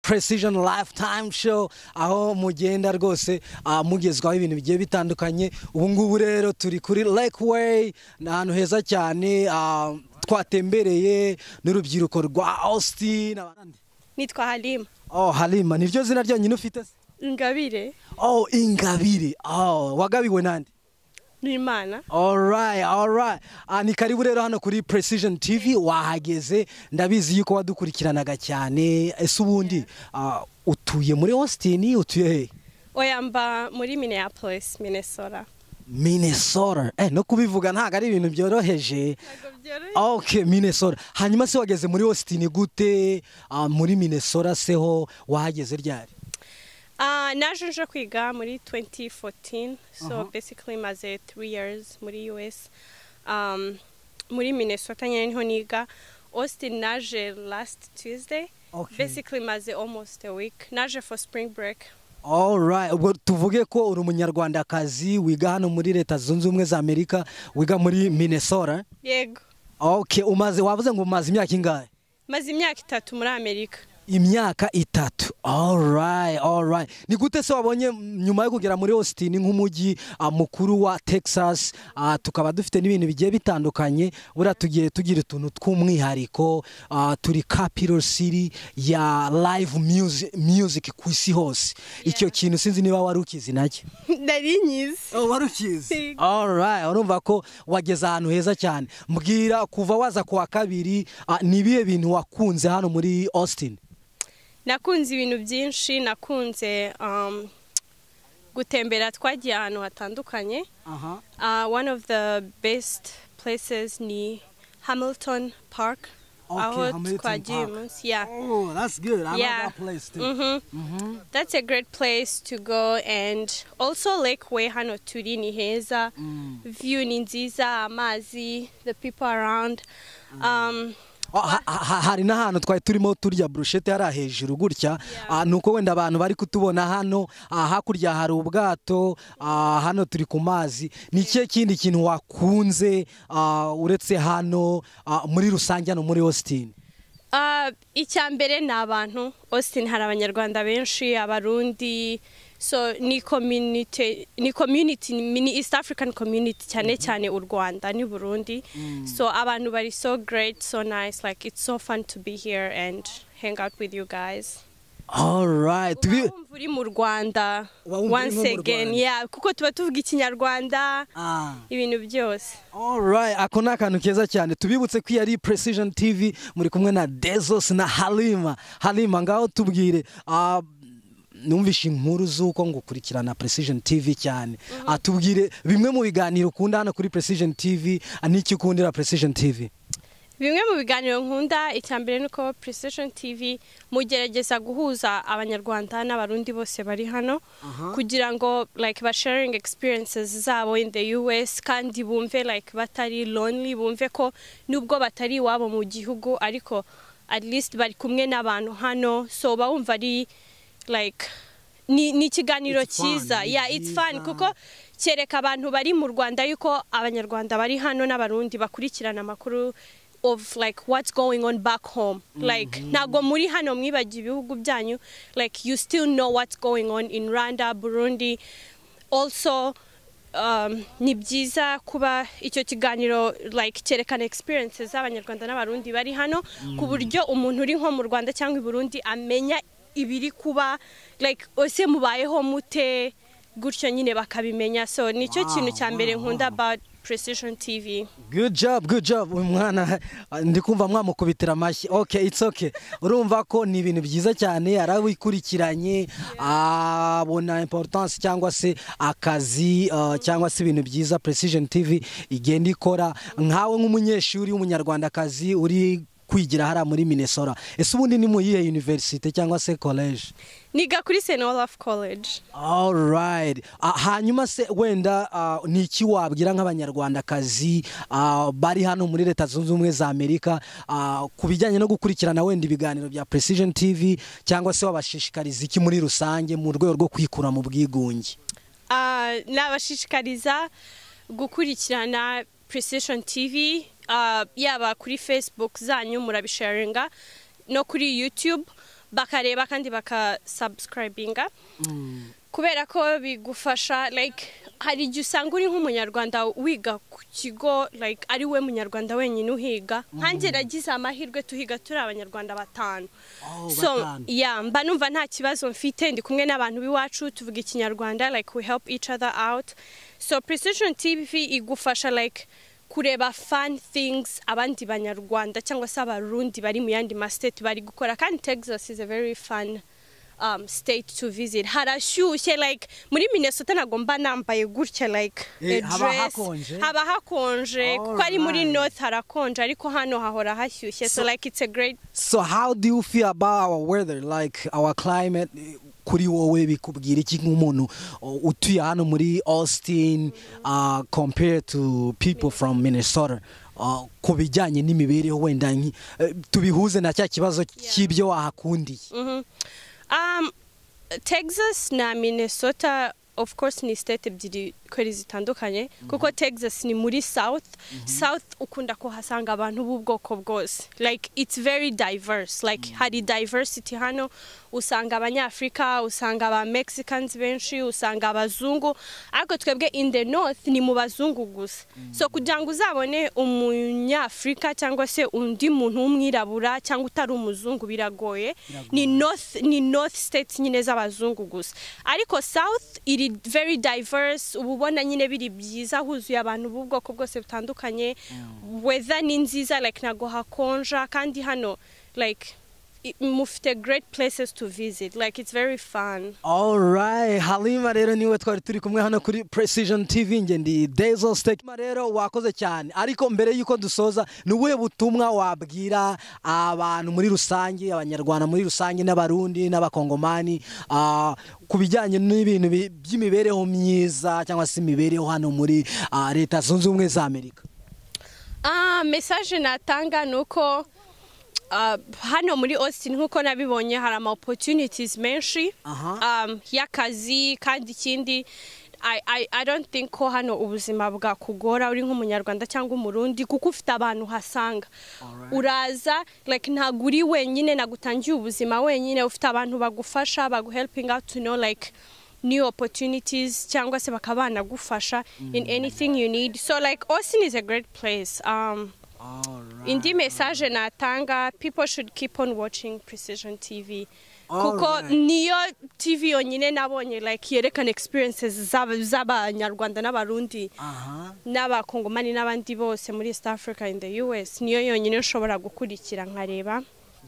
precision lifetime show aho mugenda rwose ah, mugezwaho ibintu bigiye bitandukanye ubu ngubu rero turi kuri lake way ni ahantu heza cyane ah, twatembereye n'urubyiruko rwa austin abandi. nitwa harima oh halima niryo zina ryonyine ufite se ingabire oh ingabire oh wagabiwe nande n'imana Alright, alright. Ah, ni karibu rero hano kuri Precision TV wahageze ndabizi yuko wadukurikiranaga cyane ese ubundi ah, utuye muri Austin utuye he oya mba muri minneapolis minnesota Minnesota eh no kubivuga ntago ari ibintu byoroheje Okay, Minnesota. Hanyuma se wageze muri Austin gute? Ah, muri Minnesota seho wahageze ryari? Ah, naje nje kwiga muri 2014 so basically maze 3 years muri us um, muri minnesota nyine niho niga austin naje last tuesday Okay. basically maze almost a week naje for spring break Alright, ubwo tuvuge ko uri umunyarwandakazi wiga hano muri Leta Zunze Ubumwe za Amerika, wiga muri Minnesota. yego Okay, umaze wavuze ngo umaze imyaka ingahe? maze imyaka itatu muri amerika Imyaka itatu. Alright, alright. Ni gute se wabonye mm, nyuma yo kugera muri Austin nk'umujyi ah, mukuru wa Texas, ah, tukaba dufite n'ibintu bigiye bitandukanye, buriya tugiye tugira utuntu tw'umwihariko, ah, turi capital city ya live music, music ku isi hose. Icyo kintu sinzi niba wari ukizi nacyo. nari nyizi wari ukizi Yego. alright urumva ko wageze ahantu heza cyane mbwira kuva waza ku wa kabiri ah, ni ibihe bintu wakunze hano muri austin nakunze ibintu byinshi nakunze um, gutembera twagiye ahantu hatandukanye Uh, one of the best places ni Hamilton Park. Okay, aho Hamilton twagiye Park. umunsi- yeah. Oh, that's good. I Yeah. Mhm. That's a great place to go and also Lake Way hano turi ni heza. View ni nziza, amazi, the people around. Um, Oh, ha- ha- hari n'ahantu twari turimo turya brushete hariya hejuru gutya Ah, ni uko wenda abantu bari kutubona hano Ah, hakurya hari ubwato Ah, hano turi ku mazi ni ikihe kindi kintu wakunze ah, uretse hano ah, muri rusange hano muri austin uh, icya mbere ni abantu austin hari abanyarwanda benshi abarundi so ni community ni community ni east african community cyane cyane u rwanda n'u burundi so abantu bari so great so nice like it's so fun to be here and hang out with you guys alright tubi- wumva uri mu rwanda Uba wumva uri nko once mu again Rwanda. yeah kuko tuba tuvuga ikinyarwanda ibintu byose Alright, ako ni akantu keza cyane tubibutse ko iyi ari Precision TV muri kumwe na Dezos na Halima. Halima ngaho tubwire ah, numvishe inkuru z'uko ngukurikirana Precision TV cyane. Ah, tubwire bimwe mu biganiro ukunda hano kuri Precision TV ah, n'icyo ukundira Precision TV. bimwe mu biganiro nkunda icya mbere ni uko precision tv mugerageza guhuza abanyarwanda n'abarundi bose bari hano kugira ngo like basharing experiences zabo in the us kandi bumve like batari lonely bumve ko nubwo batari iwabo mu gihugu ariko at least bari kumwe n'abantu hano so bawumva ari like ni ni ikiganiro It's fun, cyiza ni yeah it's fun byiza. kuko kereka abantu bari mu rwanda yuko abanyarwanda bari hano n'abarundi bakurikirana amakuru of like what's going on back home like ntago muri hano mwibagiye ibihugu byanyu like you still know what's going on in rwanda burundi also um, ni byiza kuba icyo kiganiro like cyerekana experiences z'abanyarwanda n'abarundi bari hano ku buryo umuntu uri nko mu rwanda cyangwa i burundi amenya ibiri kuba like ese mubayeho mute gutyo nyine bakabimenya so nicyo Wow, kintu cya mbere wow, nkunda about precision tv Good job, good job. Uyu mwana ah, ndi kumva mwamukubitira amashyi. Okay, it's okay. Urumva ko ni ibintu byiza cyane arabikurikiranye abona importance cyangwa se akazi ah, cyangwa se ibintu byiza Precision TV igenda ikora nkawe nk'umunyeshuri w'umunyarwandakazi uri kwigira hariya muri Minnesota. Ese ubundi ni mu yihe university cyangwa se college? niga kuri st olaf college Alright. Ah, hanyuma se wenda ah, ni iki wabwira nk'abanyarwandakazi ah, bari hano muri Leta Zunze Ubumwe za Amerika ah, ku bijyanye no gukurikirana wenda ibiganiro bya Precision TV cyangwa se wabashishikariza iki muri rusange mu rwego rwo kwikura mu bwigunge? Ah, nabashishikariza gukurikirana precision tv ah, yaba kuri facebook zanyu murabisharinga no kuri youtube bakareba kandi bakasubscribinga kubera ko bigufasha like hari igihe usanga uri nk'umunyarwanda wiga ku kigo like ari we munyarwanda wenyine uhiga nkanjye nagize amahirwe tuhiga turi abanyarwanda batanu Oh, so batanu. yeah mba numva nta kibazo mfite ndi kumwe n'abantu b'iwacu tuvuga ikinyarwanda like we help each other out so precision tv igufasha like kureba fun things abandi banyarwanda cyangwa se abarundi bari mu yandi mastate bari gukora kandi texas is a very fun um, state to visit harashyushye like muri minnesota ntabwo mba nambaye gutya like Eh, a haba dress. hakonje? haba hakonje kuko ari muri Alright. north harakonje ariko hano hahora hashyushye so like it's a great so how do you feel about our weather like our climate kuri wowe bikubwira iki nk'umuntu uh, utuye hano muri austin uh, compared to people from minnesota uh, ku bijyanye n'imibereho wenda nki- eh, tubihuze na cya kibazo cy'ibyo wahakundiye Mhm. Um, Texas na Minnesota of course ni state ebyiri kweri zitandukanye kuko Texas ni muri south south ukunda kuhasanga abantu b'ubwoko bwose like it's very diverse like hari diversity hano usanga abanyafurika usanga aba mexicans benshi usanga abazungu ariko twebwe in the north ni mu bazungu gusa so kugira ngo uzabone umunyafurika cyangwa se undi muntu w'umwirabura cyangwa utari umuzungu biragoye ni north ni north states nyine z'abazungu gusa ariko south iri very diverse uba ubona nyine biri byiza huzuye abantu b'ubwoko bwose butandukanye weather ni nziza like ntago hakonja kandi hano like i- mufite great places to visit like it's very fun Alright, Halima rero niwe twari turi kumwe hano kuri Precision TV nge ndi Dezo Steak. Halima rero wakoze cyane ariko mbere yuko dusoza ni ubuhe butumwa wabwira abantu muri rusange abanyarwanda muri rusange n'abarundi n'abakongomani ah, ku bijyanye n'ibintu bi- by'imibereho myiza cyangwa se imibereho hano muri ah, leta zunze ubumwe za Amerika Ah, message natanga ni uko ah, hano muri Austin nk'uko nabibonye hari ama opportunities menshi Aha. um, y'akazi kandi ikindi I, I, I don't think ko hano ubuzima bwakugora uri nk'umunyarwanda cyangwa umurundi kuko ufite abantu uhasanga uraza like ntabwo uri wenyine nagutangiye ubuzima wenyine ufite abantu bagufasha baguhelping out to know like new opportunities cyangwa se bakaba banagufasha in anything you need so like Austin is a great place um, indi message natanga people should keep on watching precision tv kuko Alright. niyo tv yonyine nabonye like yerekana experiences z'aba- z'abanyarwanda n'abarundi Aha. n'abakongomani n'abandi bose muri east africa in the us niyo yonyine nshobora gukurikira nkareba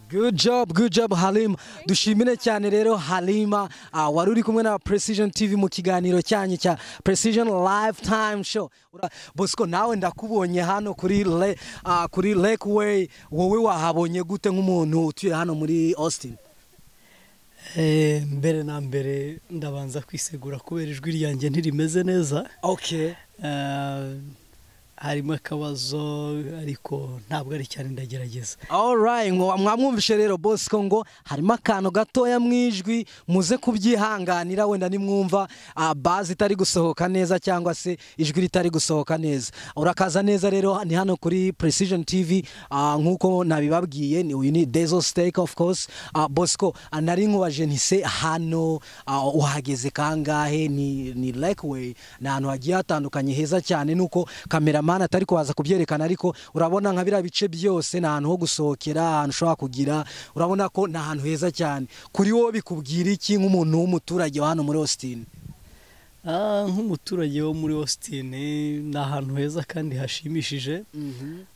Good job, good job Halima. Dushimire cyane rero Halima ah, wari uri kumwe na Precision TV mu kiganiro cyanyu cya Precision Lifetime Show. Ura- Bosco nawe ndakubonye hano kuri le, ah, kuri Lakeway wowe wahabonye gute nk'umuntu utuye hano muri Austin? Eh, mbere na mbere ndabanza kwisegura kubera ijwi ryanjye ntirimeze neza Okay. Eh, harimo akabazo ariko ntabwo ari cyane ndagerageza Alright, ngo mwamwumvishe rero Bosco ngo harimo akantu gatoya mu ijwi muze kubyihanganira wenda nimwumva ah, bazi itari gusohoka neza cyangwa se ijwi ritari gusohoka neza. Urakaza neza rero ni hano kuri Precision TV ah, nk'uko nabibabwiye ni uyu ni Dezo Steak of course. Ah, Bosco ah, nari nkubaje ntise hano ah, uhageze kangahe ni ni Lakeway ni ahantu hagiye hatandukanye heza cyane nuko cameraman atari kubaza kubyerekana ariko urabona nka biriya bice byose ni ahantu ho gusohokera ahantu ushobora kugira urabona ko ni ahantu heza cyane kuri wowe bikubwira iki nk'umuntu w'umuturage wa hano muri Austin Ah, nk'umuturage wo muri Austin eh, ni ahantu heza kandi hashimishije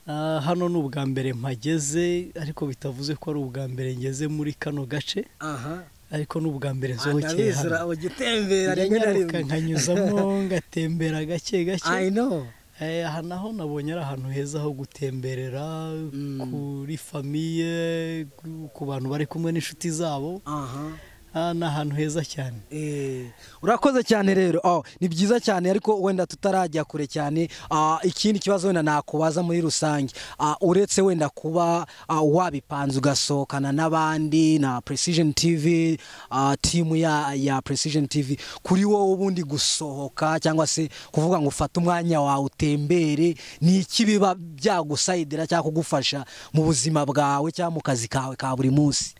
Ah, hano ni ubwa mbere mpageze ariko bitavuze ko ari ubwa mbere ngeze muri kano gace aha ariko ni ubwa mbere nsohokeye hano ugitembera nyaruka nkanyuzamo ngatembera gake gake know Eh, aha naho nabonye ari ahantu heza ho gutemberera Mm. kuri famiye ku- ku bantu bari kumwe n'inshuti zabo aha Ah, ni ahantu heza cyane Eh, urakoze cyane rero oh, ni byiza cyane ariko wenda tutarajya kure cyane ah, ikindi kibazo wenda nakubaza muri rusange ah, uretse wenda kuba ah, wabipanze ugasohokana n'abandi na precision tv ah, timu ya, ya precision tv kuri wowe ubundi gusohoka cyangwa se kuvuga ngo ufate umwanya wawe utembere ni iki biba byagusayidira cyangwa kugufasha mu buzima bwawe cyangwa mu kazi kawe ka buri munsi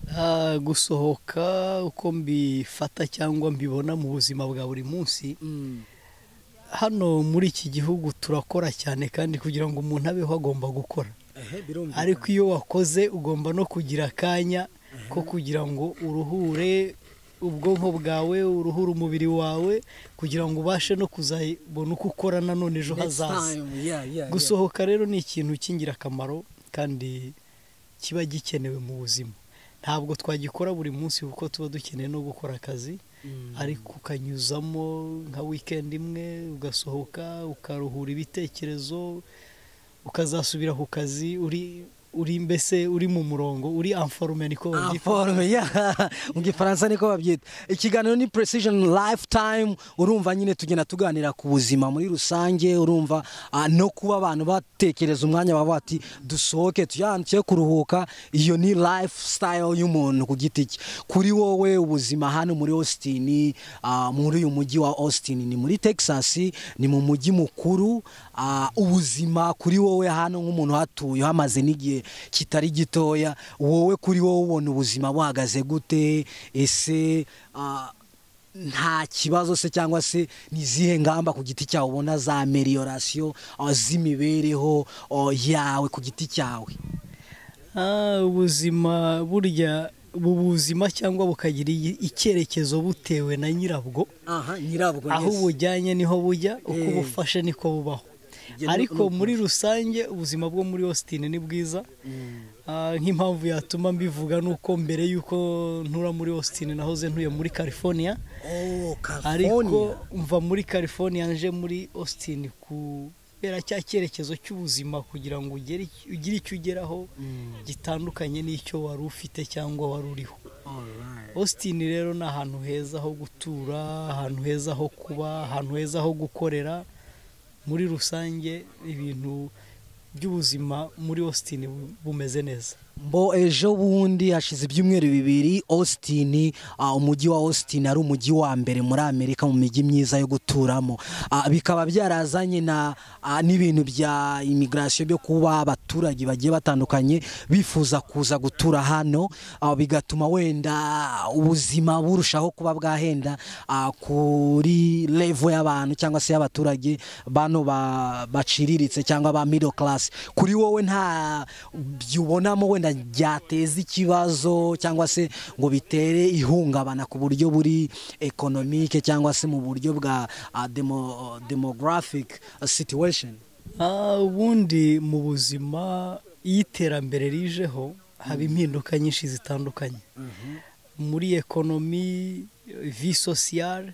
Ah, gusohoka uko mbifata cyangwa mbibona mu buzima bwa buri munsi hano muri iki gihugu turakora cyane kandi kugira ngo umuntu abeho agomba gukora ariko iyo wakoze ugomba no kugira akanya ko kugira ngo uruhure ubwonko bwawe uruhure umubiri wawe kugira ngo ubashe no kuzabona uko ukora nanone ejo hazaza gusohoka rero ni ikintu cy'ingirakamaro kandi kiba gikenewe mu buzima ntabwo twagikora buri munsi kuko tuba dukeneye no gukora akazi ariko ukanyuzamo nka wikendi imwe ugasohoka ukaruhura ibitekerezo ukazasubira ku kazi uri uri mbese uri mu murongo uri anforume niko babyita forume ya mu gifaransa niko babyita ikiganiro ni precision lifetime urumva nyine tugenda tuganira ku buzima muri rusange urumva ah, no kuba abantu batekereza umwanya baba bati dusohoke tuyandike kuruhuka iyo ni lifestyle y'umuntu ku giti cye kuri wowe ubuzima hano muri Austin ah, muri uyu mujyi wa Austin ni muri Texas ni mu mujyi mukuru ah, ubuzima kuri wowe hano nk'umuntu hatuye hamaze n'igihe kitari gitoya wowe kuri wowe ubona ubuzima buhagaze gute ese ah, nta kibazo se cyangwa se n'izihe ngamba ku giti cyawe ubona za meliyorasiyo z'imibereho ah, yawe ku giti cyawe Ah, ubuzima burya buzima cyangwa bukagira i- icyerekezo butewe na nyirabwo aha nyirabwo aho ubujyanye niho bujya uko Eh. ubufashe niko bubaho Ibyo ni- ariko ni ukuri. muri rusange ubuzima bwo muri Austin ni bwiza Ah, nk'impamvu yatuma mbivuga ni uko mbere y'uko ntura muri Austin nahoze ntuye muri California ariko mva muri California nje muri Austin kubera cya cyerekezo cy'ubuzima kugira ngo ugere ugire icyo ugeraho gitandukanye n'icyo wari ufite cyangwa wari uriho Austin rero ni ahantu heza ho gutura ahantu heza ho kuba ahantu heza ho gukorera muri rusange ibintu by'ubuzima muri Austin bu- bumeze neza mbo ejo bundi hashize ibyumweru bibiri austin ah, umujyi wa austin ari umujyi wa mbere muri amerika mu mijyi myiza yo guturamo Ah, bikaba byarazanye na ah, n'ibintu bya imigrasiyo byo kuba abaturage bagiye batandukanye bifuza kuza gutura hano Ah, bigatuma wenda ubuzima burushaho kuba bwahenda ah, kuri levo y'abantu cyangwa se y'abaturage bano ba- baciriritse cyangwa ba middle class kuri wowe nta byubonamo wenda byateza ikibazo cyangwa se ngo bitere ihungabana ku buryo buri economic cyangwa se mu buryo bwa ah, demo- demographic situation Ah, ubundi mu buzima iyo iterambere rijeho haba impinduka nyinshi zitandukanye muri ekonomi vi sosiyale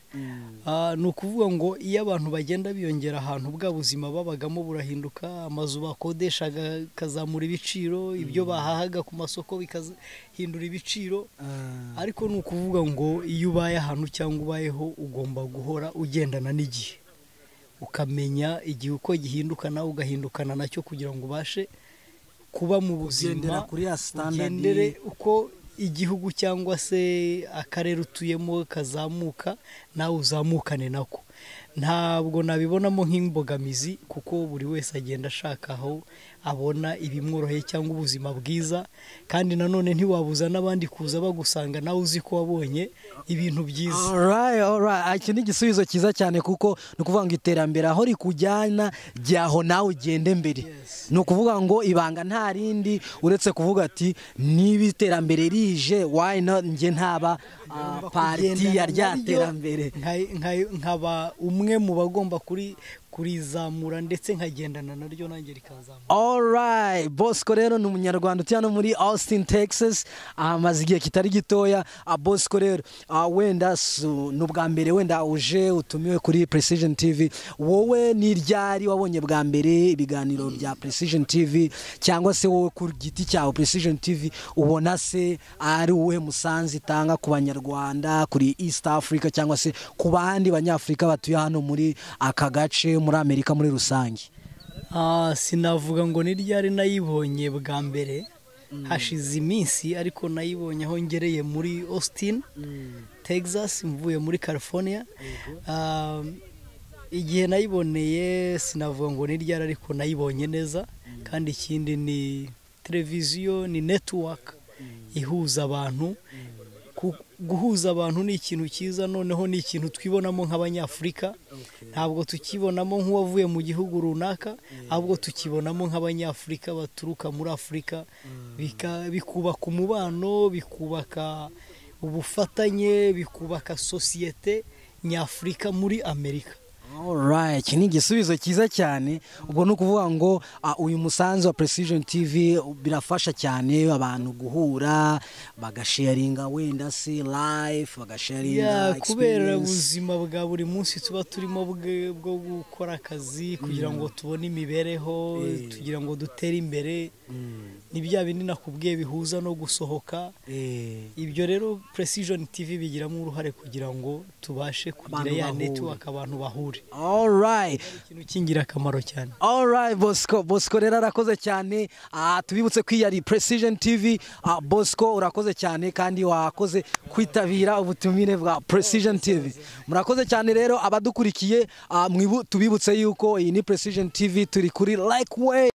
Ah, ni ukuvuga ngo iyo abantu bagenda biyongera ahantu bwa buzima babagamo burahinduka amazu bakodeshaga akazamura ibiciro ibyo bahahaga ku masoko bikahindura ibiciro ariko ni ukuvuga ngo iyo ubaye ahantu cyangwa ubayeho ugomba guhora ugendana n'igihe ukamenya igihe uko gihinduka nawe ugahindukana nacyo kugira ngo ubashe kuba mu ugendera buzima kuri ya standard ugendere uko igihugu cyangwa se akarere utuyemo kazamuka nawe uzamukane nako ntabwo nabibonamo nk'imbogamizi kuko buri wese agenda ashaka aho abona ibimworoheye cyangwa ubuzima bwiza kandi nanone ntiwabuza n'abandi kuza bagusanga nawe uzi ko wabonye ibintu byiza Alright, alright. Ah, iki ni igisubizo cyiza cyane kuko ni ukuvuga ngo iterambere aho rikujyana jyaho nawe ugende mbere ni ukuvuga ngo ibanga nta rindi uretse kuvuga ati niba iterambere rije why not njye ntaba ah, pariti ya rya terambere Nka- nka- nkaba umwe mu bagomba kuri kurizamura ndetse nkagendana naryo nanjye rikazamura Alright, Bosco rero ni umunyarwanda utuye hano muri Austin, Texas, amaze igihe kitari gitoya. Ah, Bosco rero ah, wenda su- ni ubwa mbere wenda uje utumiwe kuri Precision TV, wowe ni ryari wabonye bwa mbere ibiganiro bya Precision TV cyangwa se wowe ku giti cyawe Precision TV ubona se ari uwuhe musanzu itanga ku banyarwanda kuri East Africa cyangwa se ku bandi banyafurika batuye hano muri aka gace muri Amerika muri rusange? Ah, sinavuga ngo ni ryari nayibonye bwa mbere hashize iminsi ariko nayibonye aho ngereye muri Austin Texas mvuye muri California Ah, igihe nayiboneye sinavuga ngo ni ryari ariko nayibonye neza kandi ikindi ni televiziyo ni network ihuza abantu Ku- guhuza abantu ni ikintu cyiza noneho ni ikintu twibonamo nk'abanyafurika ntabwo tukibonamo nk'uwavuye mu gihugu runaka ahubwo tukibonamo nk'abanyafurika baturuka muri afurika bika- bikubaka umubano bikubaka ubufatanye bikubaka sosiyete nyafurika muri amerika Alright, iki ni igisubizo cyiza cyane ubwo ni ukuvuga ngo ah, uyu musanzu wa Precision TV birafasha cyane abantu guhura bagasharinga wenda se live Ya, bagasharinga kubera experience. ubuzima bwa buri munsi tuba turimo bwe- bwo gukora akazi kugira ngo tubone imibereho tugira ngo dutere imbere ni bya bindi nakubwiye bihuza no gusohoka Eh, ibyo rero precision tv bigiramo uruhare kugira ngo tubashe kugira Abantu ya bahure. network abantu bahure alright ikintu cy'ingirakamaro cyane Alright Bosco, Bosco rero arakoze cyane. Ah tubibutse ko iyi ari Precision TV. Ah Bosco urakoze cyane kandi wakoze kwitabira ubutumire bwa Precision TV. Murakoze cyane rero abadukurikiye, ah mwibu tubibutse yuko iyi ni Precision TV turi kuri like way